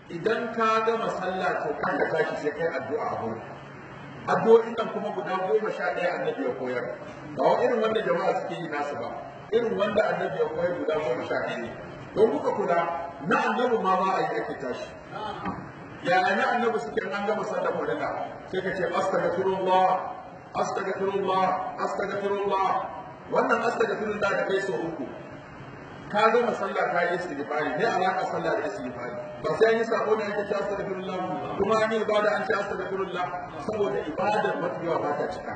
idan ka gama sallah to kan ka tashi sai kai addu'a a gurin addu'o'in nan kuma guda goma sha ɗaya annabi ya koyar ba wa irin wanda jama'a suke yi nasu ba irin wanda annabi ya koyar guda goma sha ɗaya ne don kuka kula na annabi ma ba a yi ake tashi yaya na annabi suke an gama sallar farilla sai ka ce astaghfirullah astaghfirullah astaghfirullah wannan astaghfirullah da kai so uku ka gama sallah ka yi istighfari ne alaka sallah da istighfari ba sai an yi sako ne ake ce astaghfirullah kuma an yi ibada an ce astaghfirullah saboda ibadar mafi yawa ba ta cika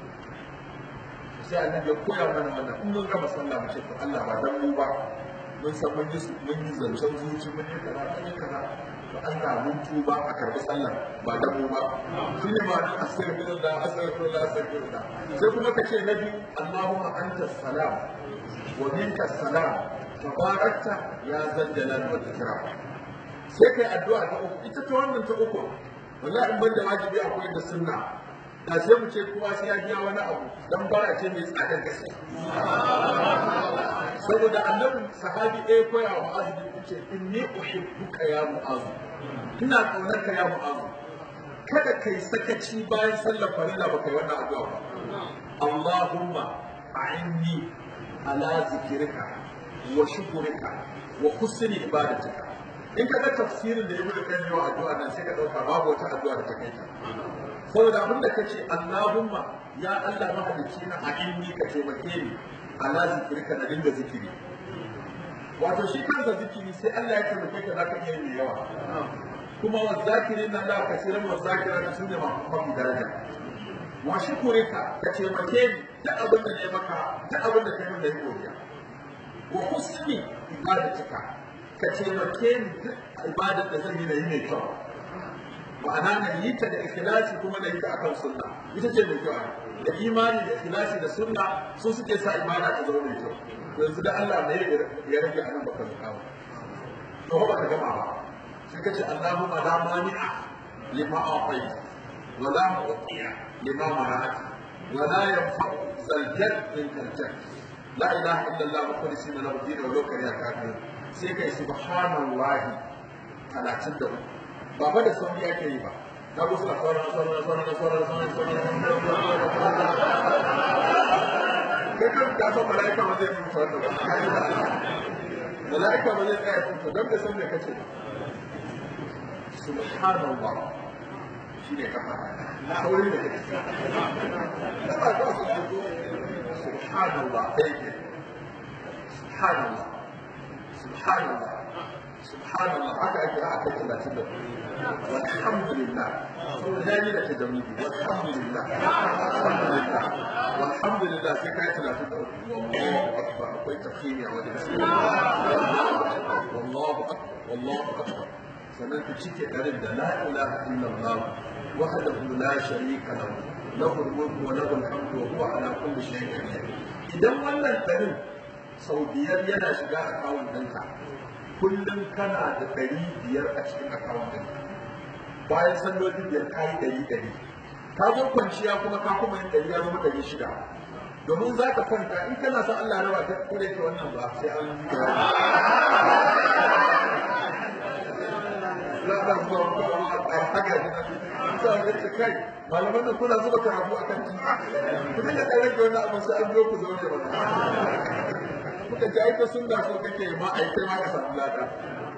sai annabi ya koya mana wannan in mun gama sallah mu ce to Allah ba dan mu ba mun san mun yi mun yi zancen zuci mun yi kaza mun yi kaza to Allah mun tuba a karbi sallah ba dan mu ba shine ma dan astaghfirullah astaghfirullah astaghfirullah sai kuma ka ce na biyu Allahumma anta salam wa minka salam tabarakta ya zal jalal wal ikram sai kai addu'a ta uku ita ta wannan ta uku wallahi in banda wajibi akwai da sunna da sai mu ce kowa sai ya biya wani abu dan bara ce mai tsadar gaske saboda annabi sahabi ɗaya koya wa mu'azu bin ce inni uhibbuka ya mu'azu ina kaunar ka ya mu'azu kada kai sakaci bayan sallar farilla ba kai wannan addu'a ba Allahumma a'inni ala zikrika wa shukrika wa husni ibadatika in ka ga tafsirin da ibnu qayyim wa addu'a nan sai ka dauka babu wata addu'a da ta kai ta saboda abin da kace Allahumma ya Allah mahalicci na a inni ka taimake ni ala zikirka na dinga zikiri wato shi kansa zikiri sai Allah ya taimake ka zaka iya mai yawa kuma wa zakirin na Allah kasiran wa zakira su ne mafi daraja wa shukurika ka taimake ni duk abin da ne maka duk abin da kai min da yi godiya wa husni ibadatika ka taimake ni duk ibadar da zan yi na yi mai kyau ma'ana na yi ta da ikhlasi kuma na yi ta akan sunna ita ce mai kyau da imani da ikhlasi da sunna su suke sa ibada ta zama mai kyau to yanzu da Allah ne ya rage anan baka zuka ba to ba ka gama ba sai ka ce Allahumma la mani'a lima a'tayt wa la mu'tiya lima mana'at wa la yanfa'u zal jadd min kal jadd la ilaha illa Allah mukhlisina lahu din wa law kariya kafirun sai kai subhanallahi 33 ba fa da sauri ake yi ba na gusu na sauran sauran sauran sauran sauran sauran kai kan ka san mala'ika ba zai mutu wannan ba mala'ika ba zai tsaya mutu don da san me kace subhanallah shine kafa sauri da kake da ba za su fito subhanallah dai ke subhanallah subhanallah subhanallah haka ake a kai talatin da walhamdulillah zai da tajamidi walhamdulillah alhamdulillah walhamdulillah sai kai talatin da wallahu akbar akwai tafsiri a wajen wallahu akbar wallahu akbar sannan ku cike garin da la ilaha illallah wahdahu la sharika lahu lahu al-mulku wa lahu al-hamdu wa huwa ala kulli shay'in qadir idan wannan garin sau biyar yana shiga akawun ɗinka kullum kana da ɗari biyar a cikin akawun ɗinka bayan sallolin biyar ka yi ɗari ɗari ka zo kwanciya kuma ka kuma yin ɗari ya zama ɗari shida domin za ka kwanta in kana son Allah raba ta kure ta wannan ba sai an yi da kai malaman da kuna zuba karatu a kan titi ku dinga ɗan rage wannan abin sai an zo ku zaune ba muka ji aika sunna so kake ma ai kai ma ka samu lada